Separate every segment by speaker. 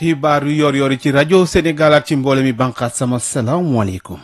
Speaker 1: xibaar yu yor yor yi ci rajo Sénégal ak ci mboole mi banqaat sama salaamaaleykum.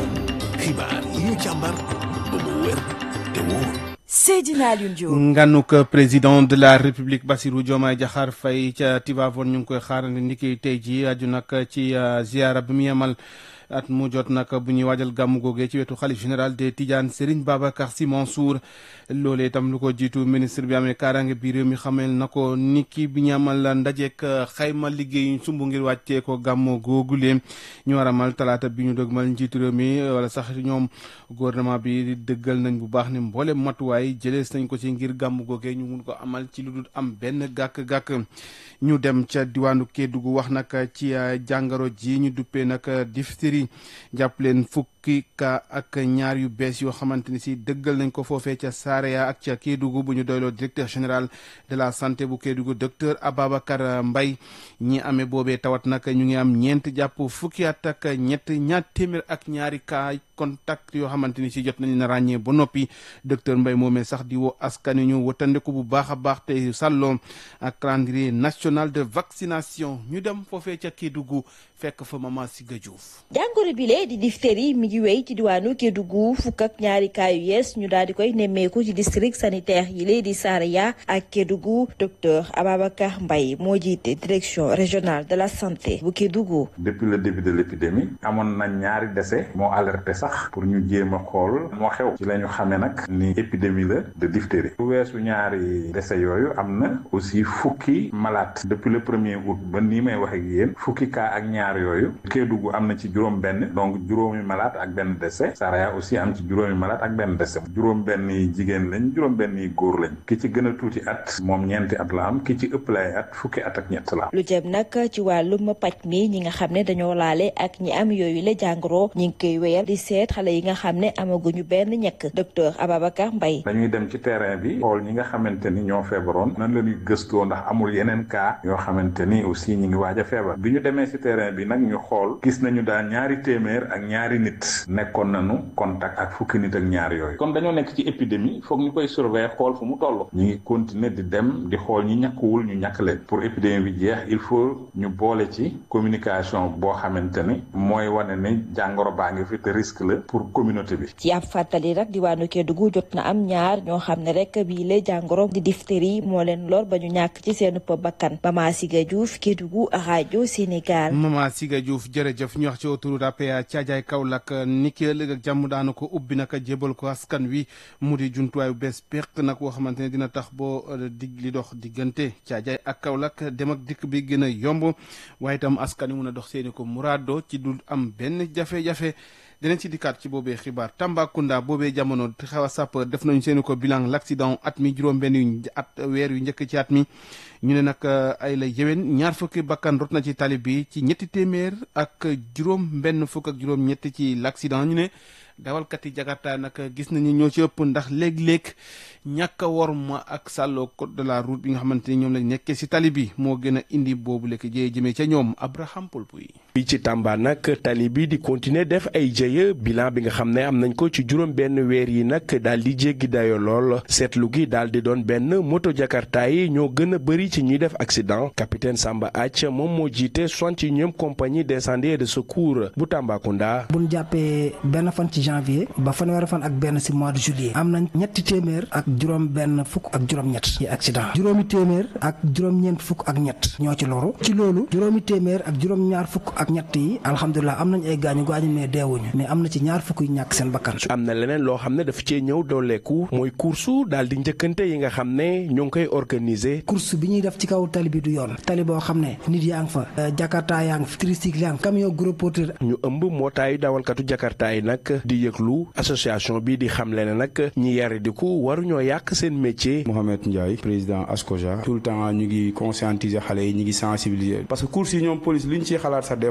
Speaker 2: xibaar yi ñu càmbar ba mu wér te wóor.
Speaker 3: Seydina Alioune Diop.
Speaker 1: nganuk président de la république Bassirou Diomaye Diakhar Faye ca Tivaouane ñu ngi koy xaarandi ndiki tey ji aju nag ci ziara bi mu yemal at mu jot nag bu ñuy waajal gàmmu googee ci wetu xalif général des Tidiane Serigne Babacar Sy Mansour loolee itam lu ko jiitu ministre bi amee kaaraange bi réew mi xamel na ko niki bi ñu amal ndajeek xayma liggéey sumb ngir wàccee ko gàmmu googulee ñu war a amal talaata bi ñu dëgmal njiitu réew mi wala sax ñoom gouvernement bi dëggal nañ bu baax ne mboole matuwaay jëlees nañ ko ci ngir gàmmu googee ñu mun ko amal ci lu dul am benn gàkk-gàkk ñu dem ca diwaanu Kédougou wax nag ci jàngoro ji ñu duppee nag diphtérie jàpp leen fukki ka ak ñaar yu bees yoo xamante ni si dëggal nañ ko foofee ca Saraya ak ca Kédougou bu ñu doyloo directeur général de la santé bu Kédougou docteur Ababacar Mbaye ñi amee boobee tawat nag ñu ngi am ñeent jàpp fukki at ak ñett ñaar téeméer ak ñaari cas contact yoo xamante ni si jot nañu na ràññee ba noppi docteur Mbaye moomee sax di woo askan ñu wëtandeku bu baax a baax te sàlloo ak calendrier national de vaccination ñu dem foofee ca Kédougou fekk fa Mama Siga Diouf.
Speaker 3: jàngoro bile di diphtérie mi ngi wéy ci diwaanu Kédougou fukk ak ñaari cas yu yees ñu daal di koy nemmeeku ci district sanitaire yi lee di Saraya ak Kédougou docteur Ababacar Mbaye moo jiite direction régionale de la santé bu Kédougou.
Speaker 4: depuis le début de l'épidémie amoon na ñaari décès moo alerté sax pour ñu jéem a xool moo xew ci la ñu xamee nag ni épidémie la de diphtérie bu weesu ñaari décès yooyu am na aussi fukki malade depuis le premier août ba nii may wax ak yéen fukki cas ak ñaar yooyu Kédougou am na ci juróom benn donc juróomi malade ak benn décès Saraya aussi am ci juróomi malade ak benn décès juróom benn yi jigéen lañ juróom benn yi góor lañ ki ci gën a tuuti at moom ñeenti at la am ki ci ëpp lay at fukki at ak ñett la am
Speaker 3: lu jëm nag ci wàllum paj mi ñi nga xam ne dañoo laale ak ñi am yooyu la jàngoro ñi ngi koy wéyal di seet xale yi nga xam ne amaguñu benn ñekk docteur Ababacar Mbaye
Speaker 4: dañuy dem ci terrain bi xool ñi nga xamante ni ñoo feebaroon nan la ñuy gëstoo ndax amul yeneen cas yoo xamante ni aussi ñi ngi waaj a feebar bi ñu demee ci terrain bi nag ñu xool gis nañu daal ñaari téeméer ak ñaari nit nekkoon nañu contact ak fukki nit ak ñaar yooyu kon dañoo nekk ci épidémie foog ñu koy surveiller xool fu mu toll ñu ngi continuer di dem di xool ñi ñàkkuwul ñu ñàkk leen pour épidémie bi jeex il faut ñu boole ci communication boo xamante ni mooy wane ne jàngoro baa ngi fi te risque la pour communauté bi
Speaker 3: ci ab fàttali rek diwaanu Kédougou jot na am ñaar ñoo xam ne rek bii la jàngoro di diphtérie moo leen lor ba ñu ñàkk ci seen bakkan Mama Siga Diouf Kédougou rajo Sénégal
Speaker 1: Mama Siga Diouf jërëjëf ñu wax ci autoroute à péage Thiadiaye Kaolack ni ki ëllëg ak jàmm daana ko ubbi naka jébal ko askan wi mu di jumtuwaay bu bees peq nag woo xamante ne dina tax boo dig li dox diggante Thiadiaye ak Kaolack dem ak dikk bi gën a yomb waaye itam askan wi mun a dox seeni ko muraado ci dul am benn jafe-jafe dinañ ci dikkaat ci boobee xibaar Tambacounda boobee jamono xaw a sapeur def nañu seeni ko bilan l'accident at mi juróom-benn yu at weer yu njëkk ci at mi ñu ne nag ay la yéwén ñaar fukki bakkan rot na ci tali bi ci ñetti téeméer ak juróom benn fukk ak juróom ñetti ci l'accident ñu ne dawalkat yi jakarta nag gis nañu ñoo ci ëpp ndax léeg-léeg ñàkk a worma ak sàlloo code de la route bi nga xamante ni ñoom lañ nekkee si tali bi moo gën a indi boobu lekk jëye jëmee ca ñoom Abraham Polpuy
Speaker 5: fii ci Tamba nag tali bi di continuer def ay jëye bilan bi nga xam ne am nañ ko ci juróom benn weer yi nag daal di jéggi dayo lool seetlu gi daal di doon benn moto jakarta yi ñoo gën a bëri ci ñuy def accident capitaine Samba Ath moom moo jiite soixante-et-unième compagnie d'incendie et de secours bu Tambacounda.
Speaker 6: bu ñu jàppee benn fan ci janvier ba fanweeri fan ak benn ci mois de juillet am nañ ñetti téeméer ak juróom benn fukk ak juróom-ñett yi accident juróomi téeméer ak juróom-ñeent fukk ak ñett ñoo ci loru ci loolu juróomi téeméer ak juróom-ñaar fukk ak ñett yi alhamdulilah am nañ ay gaañu gaañu mais deewuñu mais am na ci ñaar fukk yu ñàkk seen bakkan.
Speaker 5: am na leneen loo xam ne dafa cee ñëw dooleeku mooy course daal di njëkkante yi nga xam ne ñoo ngi koy organiser.
Speaker 6: course bi ñuy def ci kaw tali bi du yoon tali boo xam ne nit yaa ngi fa jakarta yaa ngi fi tricycle yaa ngi camion gros porteur.
Speaker 5: ñu ëmb mootaayu dawalkatu jakarta yi nag di yëglu association bi di xamle ne nag ñi yari di ko waruñoo yàq seen métier.
Speaker 7: Mohamed Ndiaye président ASCOJA tout le temps ñu ngi conscientiser xale yi ñu ngi sensibiliser parce que course yi ñoom police li ñu ciy xalaat sax des fois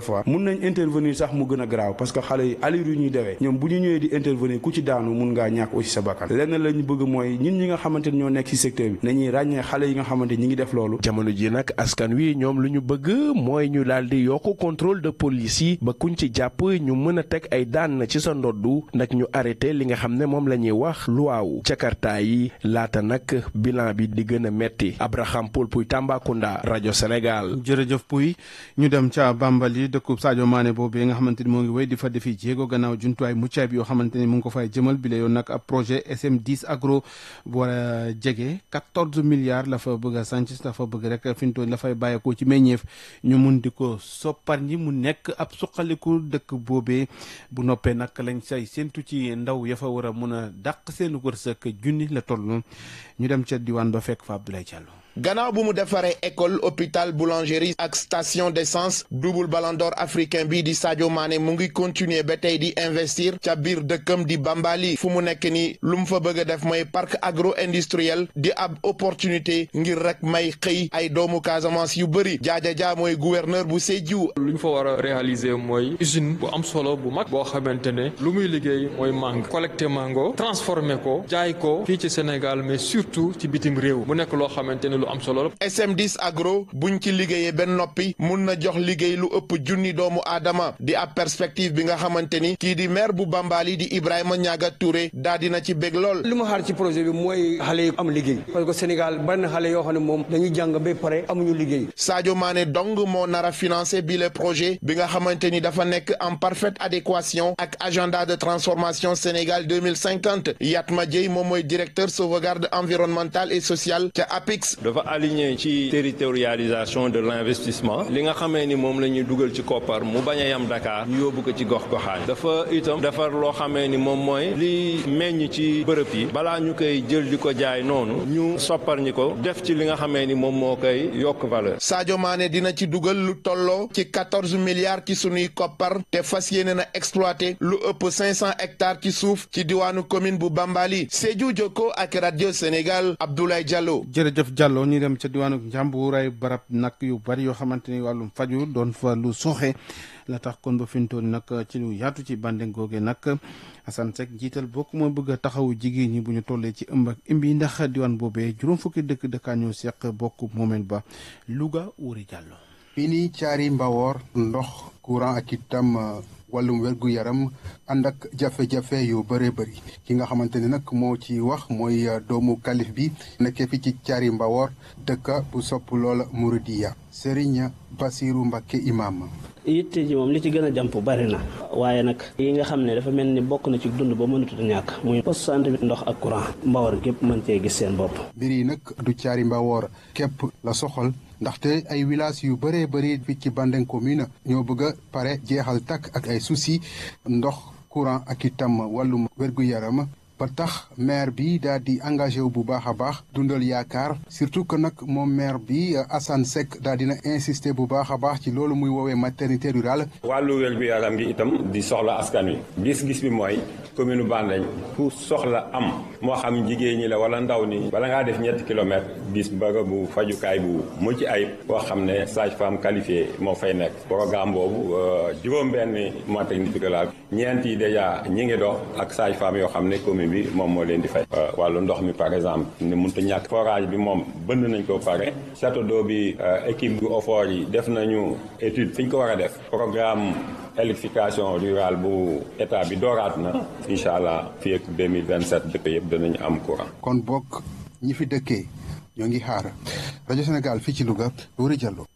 Speaker 7: fois mun nañ intervenir sax mu gën a garaaw parce que xale yi allure yu ñuy dewee ñoom bu ñu ñëwee di intervenir ku ci daanu mun ngaa ñàkk aussi sa bakkan lenn la ñu bëgg mooy ñun ñi nga xamante ni ñoo nekk ci secteur bi nañuy ràññee xale yi nga xamante ñi ngi def loolu
Speaker 5: jamono ji nag askan wi ñoom lu ñu bëgg mooy ñu daal di yokk contrôle de police yi ba kuñ ci jàpp ñu mën a teg ay daan ci sa ndoddu nag ñu arrêté li nga xam ne moom la ñuy wax luwaawu jakarta yi laata nag bilan bi di gën a metti Abraham Paul Puy Tambacounda rajo Sénégal.
Speaker 1: jërëjëf Puy ñu dem ca Bambali dëkkub Sadio Mané boobu nga xamante ni moo ngi wéy di fa defi jéego gannaaw jumtuwaay muccaay bi yoo xamante ni mu ngi ko fay jëmal bi la yoon nag ab projet SM10 agro bu war a jege 14 milliards la fa bëgg a sànc dafa bëgg rek fi mu toll la fay bàyyeekoo ci meññeef ñu mun di ko soppar ñi mu nekk ab suqaliku dëkk boobee bu noppee nag lañ say séntu ci ndaw ya fa war a mun a dàq seen wërsëg junni la toll ñu dem ca diwaan ba fekk fa Abdoulaye Diallo.
Speaker 8: gannaaw bu mu defaree école hôpital boulangerie ak station d'essence double ballon d'or africain bi di Sadio Mané mu ngi continuer ba tey di investir ca biir dëkkam di Bambali fu mu nekk ni lu mu fa bëgg a def mooy parc agro industriel di ab opportunité ngir rek may xëy ay doomu Casamance yu bëri jaaja jaa mooy gouverneur bu Sédhiou.
Speaker 9: lu ñu fa war a réaliser mooy usine bu am solo bu mag boo xamante ne lu muy liggéey mooy mango collecter mango transformer ko jaay ko fii ci Sénégal mais surtout ci bitim réew mu nekk loo xamante ne am solo
Speaker 8: SM10 agro buñ ci liggéeyee benn noppi mun na jox liggéey lu ëpp junni doomu aadama di ab perspective bi nga xamante ni kii di maire bu Bambali di Ibrahima Niaga Touré daa dina ci bég lool.
Speaker 10: li ma xaar ci projet bi mooy xale yi am liggéey parce que Sénégal bari na xale yoo xam ne moom dañuy jàng ba pare amuñu liggéey.
Speaker 8: Sadio Mané dong moo nar a financé bi le projet bi nga xamante ni dafa nekk en parfaite adéquation ak agenda de transformation Sénégal 2050 Yatma Dieye moom mooy directeur sauvegarde environnementale et sociale ca APIX.
Speaker 11: dafa aligné ci territorialisation de l'investissement li nga xamee ni moom la ñuy dugal ci koppar mu bañ a yam Dakar ñu yóbbu ko ci gox goxaan dafa itam defar loo xamee ni moom mooy li meññ ci bërëb yi balaa ñu koy jël di ko jaay noonu ñu soppar ñi ko def ci li nga xamee ni moom moo koy yokk valeur.
Speaker 8: Sadio Mané dina ci dugal lu tolloo ci quatorze milliards ci sunuy koppar te fas yéene na exploité lu ëpp cinq cent hectares ci suuf ci diwaanu commune bu Bambali Sédhiou Jokko ak radio Sénégal Abdoulaye Diallo.
Speaker 1: jërëjëf Diallo ñu dem ca diwaanu Njàmbur ay barab nag yu bari yoo xamante ni wàllum faju doon fa lu soxe la tax kon ba fi mu toll nag ci lu yaatu ci bande googe nag Assane Seck jiital bokk moo bëgg a taxawu jigéen ñi bu ñu tollee ci ëmb ak imbi ndax diwaan boobee juróom fukki dëkk dëkkaan ñoo seq bokk moomeel ba Louga Wuri Diallo.
Speaker 12: fii nii caari mbawoor ndox courant ak itam wàllum wergu yaram ànd ak jafe-jafe yu bëree bëri ki nga xamante ne nag moo ci wax mooy doomu kalif bi nekkee fi ci caari mbawoor dëkka bu sopp loola Mouridiya Serigne Bassirou Mbacké imam
Speaker 13: yitte ji moom li ci gën a jàmp bari na waaye nag yi nga xam ne dafa mel ni bokk na ci dund ba mënatut a ñàkk muy poste santé bi ndox ak courant mbawar gépp mën cee gis seen bopp
Speaker 12: mbir yi nag du caari mbawoor képp la soxal ndaxte ay village yu bëree bëri fii ci Bandeng commune ñoo bëgg a pare jeexal takk ak ay souci ndox courant ak itam wàllum wér-gu-yaram ba tax maire bi daal di engagé wu bu baax a baax dundal yaakaar surtout que nag moom maire bi Assane Seck daal dina insister bu baax a baax ci loolu muy woowee maternité rurale.
Speaker 14: wàllu wér-gu-yaram gi itam di soxla askan wi gis-gis bi mooy commune Bandeng ku soxla am moo xam jigéen ñi la wala ndaw ni bala ngaa def ñetti kilomètres gis bërëbu fajukaay bu mucc ayib boo xam ne sage-femme qualifiée moo fay nekk programme boobu juróom-benn maternité rurale ñeent yi déjà ñi ngi dox ak sage-femme yoo xam ne commune bi moom moo leen di fay wàllu ndox mi par exemple ne mënut a ñàkk forage bi moom bënd nañ ko pare château d'eau bi équipe bu OFOR yi def nañu étude fi ñu ko war a def programme électrification rurale bu état bi dooraat na incha allah fii ak 2027 dëkk yëpp danañu am courant.
Speaker 12: kon bokk ñi fi dëkkee ñoo ngi xaar rajo Sénégal fii ci Louga Wuri Diallo.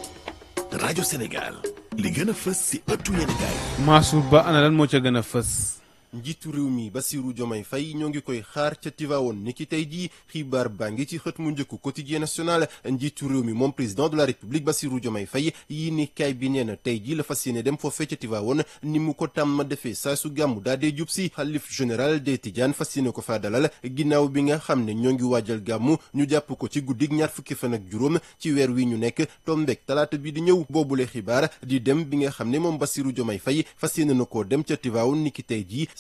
Speaker 2: rajo Sénégal li gën a fës si ëttu yéenekaay.
Speaker 1: Mansour Ba ana lan moo ca gën a fës.
Speaker 15: njiitu réew mi Bassirou Diomaye Faye ñoo ngi koy xaar ca Tivaouane ni ki tey jii xibaar baa ngi ci xët mu njëkku quotidien national njiitu réew mi moom président de la république Bassirou Diomaye Faye yi ni kaay bi nee na tey jii la fas yéene dem foofee ca Tivaouane ni mu ko tàmm defee saa su gàmmu daa dee jub si xalif général des Tidianes fas yéene ko faa dalal ginnaaw bi nga xam ne ñoo ngi waajal gàmmu ñu jàpp ko ci guddig ñaar fukki fan ak juróom ci weer wi ñu nekk tombeek talaata bi di ñëw boobule xibaar di dem bi nga xam ne moom Bassirou Diomaye Faye fas yéene na koo dem ca Tivaouane ni ki tey jii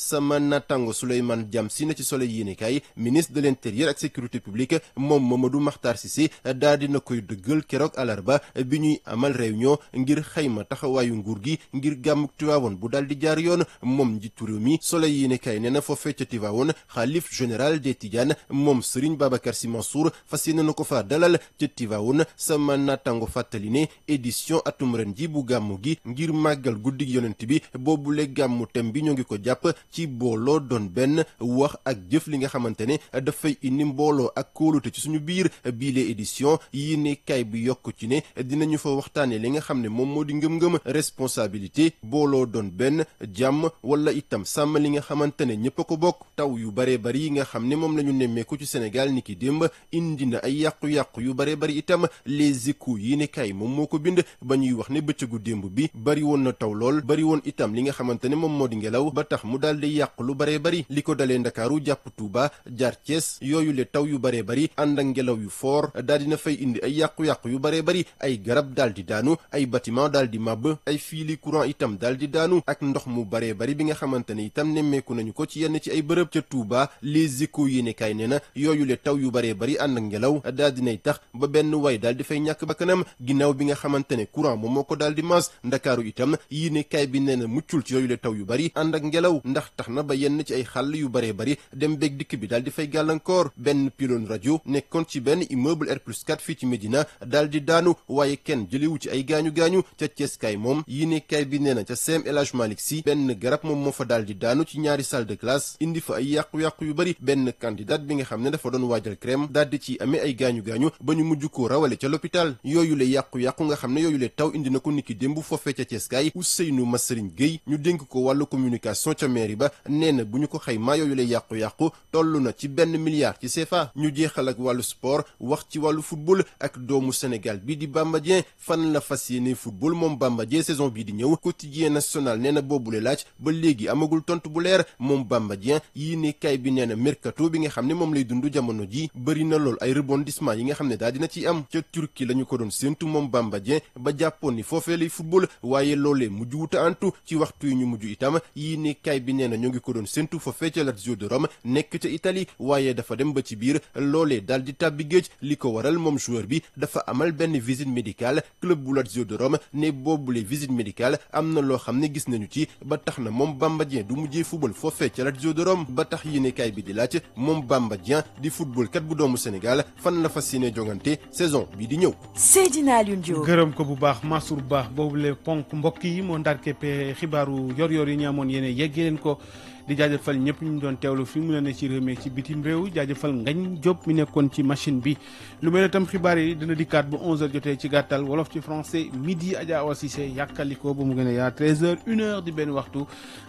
Speaker 15: sama natango Souleymane Diam si na ci Soleil yéenekaay ministre de l'intérieur ak sécurité publique moom Mamadou Makhtar Cissé daa dina koy dëggal keroog alarba bi ñuy amal réunion ngir xayma taxawaayu nguur gi ngir gàmmuk Tiwaawoon bu daal di jaar yoon moom njiitu réew mi Soleil yéenekaay nee na foofee ca Tiwaawoon xalif général des Tidianes moom Serigne Babacar Sy Mansour fas yéene na ko fa dalal ca Tiwaawoon sama natango fàttali ne édition atum ren ji bu gàmmu gi ngir màggal guddig yonent bi boobule gàmmu tem bi ñoo ngi ko jàpp ci booloo doon benn wax ak jëf li nga xamante ne dafay indi mbooloo ak kóolute ci suñu biir biile édition yi ne kay bi yokk ci ne dinañu fa waxtaane li nga xam ne moom moo di ngëm-ngëm responsabilité booloo doon benn jàmm wala itam sàmm li nga xamante ne ñëpp a ko bokk taw yu bare bari yi nga xam ne moom la ñu nemmeeku ci Sénégal ni ki démb indi na ay yàqu-yàqu yu bare bari itam les échos yi ne kay moom moo ko bind ba ñuy wax ne bëccëgu démb bi bari woon na taw lool bari woon itam li nga xamante ne moom moo di ngelaw ba tax mu daal di yàq lu bare bari li ko dalee ndakaaru jàpp Tuuba jaar Cees yooyu le taw yu bare bari ànd ak ngelaw yu foor daal dina fay indi ay yàqu-yàqu yu bare bari ay garab daal di daanu ay bâtiment daal di màbb ay fiili courant itam daal di daanu ak ndox mu bare bari bi nga xamante ne itam nemmeeku nañu ko ci yenn ci ay bërëb ca Tuuba les échos yéenekaay nee na yooyu le taw yu bare bari ànd ak ngelaw daal dinay tax ba benn way daal di fay ñàkk bakkanam ginnaaw bi nga xamante ne courant moom moo ko daal di maas ndakaaru itam yéenekaay bi nee na muccul ci yooyu le taw yu bari ànd ak ngelaw ndax tax na ba yenn ci ay xàll yu bare bari dem beeg dikk bi daal di fay gàllankoor benn pylône rajo nekkoon ci benn immeuble R plus 4 fii ci Médina daal di daanu waaye kenn jëlewu ci ay gaañu-gaañu ca Ceeskaay moom yéenekaay bi nee na ca CEM El Hadj Malick Sy benn garab moom moo fa daal di daanu ci ñaari salle de classe indi fa ay yàqu-yàqu yu bari benn candidat bi nga xam ne dafa doon waajal crème daal di ci amee ay gaañu-gaañu ba ñu mujj koo rawale ca l'hôpital yooyu le yàqu-yàqu nga xam ne yooyu le taw indi na ko niki démb foofee ca Ceeskaay Ousseynou Massarigne Gueye ñu dénk ko wàllu communication ca mairie ba nee na bu ñu ko xaymaa yooyu lay yàqu-yàqu toll na ci benn milliard ci CFA ñu jeexal ak wàllu sport wax ci wàllu football ak doomu Sénégal bi di Bamba Dieng fan la fas yéene football moom Bamba Dieng saison bii di ñëw quotidien national nee na boobule laaj ba léegi amagul tontu bu leer moom Bamba Dieng yii ne kay bi nee na mercato bi nga xam ne moom lay dund jamono ji bëri na lool ay rebondissement yi nga xam ne daal dina ci am ca Turquie la ñu ko doon séentu moom Bamba Dieng ba jàppoon ni foofee lay football waaye loolee mujj wuta antu ci waxtu yi ñu mujj itam yii ne kay bi nee na ñoo ngi ko doon séentu foofee ca Lazio de Rome nekk ca Italie waaye dafa dem ba ci biir loolee daal di tàbbi géej li ko waral moom joueur bi dafa amal benn visite médicale club bu Lazio de Rome ne boobule visite médicale am na loo xam ne gis nañu ci ba tax na moom Bamba Dieng du mujjee football foofee ca Lazio de Rome ba tax yéenekaay bi di laaj moom Bamba Dieng di football kat bu doomu Sénégal fan la fas yéene jongante saison bii di ñëw.
Speaker 16: Seydina Alioune Diop.
Speaker 1: gërëm ko bu baax Mansour Ba boobule ponk mbokk yi moo ndar keppe xibaaru yor-yor yi ñu amoon yéene yeggee leen ko. di jaajëfal ñëpp ñu doon teewlu fi mu la ne ci réew mi ci bitim réew jaajëfal ngañ Diop mi nekkoon ci machine bi lu mel ne tam xibaar yi dina dikkaat bu 11h jotee ci gàttal wolof ci français midi Adja Awa Cissé yàkkaliko ba mu gën a yaa 13h 1h di benn waxtu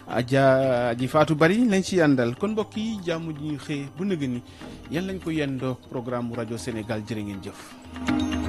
Speaker 1: Adja ji faatu bari lañ ci àndal kon mbokk yi jàmm ji ñu xëy bu nëgë ni yan lañ ko yendoo programme bu rajo Sénégal jërë ngeen jëf.